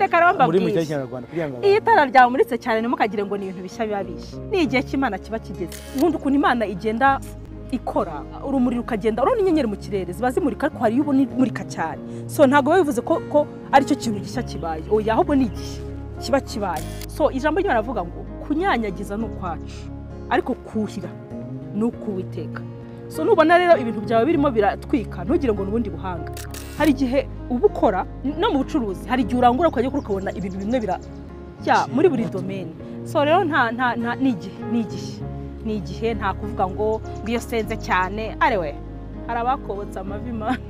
reka rero muri mu gihe mbabwire cy'abanyarwanda kugira ngo iyo itara ryamuritse cyane ntimukagire ngo ni ibintu bishya biba bishya ni igihe cy'imana kiba kigeze nkunda ukuntu imana igenda ikora urumuri rukagenda urabona inyenyeri mu kirere ziba zimurika ariko hari iyo ubona imurika cyane so ntabwo biba bivuze ko ko aricyo kintu gishya kibaye oya ahubwo ni igihe kiba kibaye so ijambo ry'imana aravuga ngo kunyanyagiza ni ukwacu ariko kuhira ni ukuwiteka so nubona rero ibintu byawe birimo biratwika ntugire ngo ni ubundi buhanga hari igihe uba ukora no mu bucuruzi hari igihe urangura ukajya ukora ukabona ibintu bimwe bira bya muri buri domeni so rero nta nta nta ni igihe ni igihe ni igihe nta kuvuga ngo ngiyo senze cyane arewe hari abakobotse amavi mana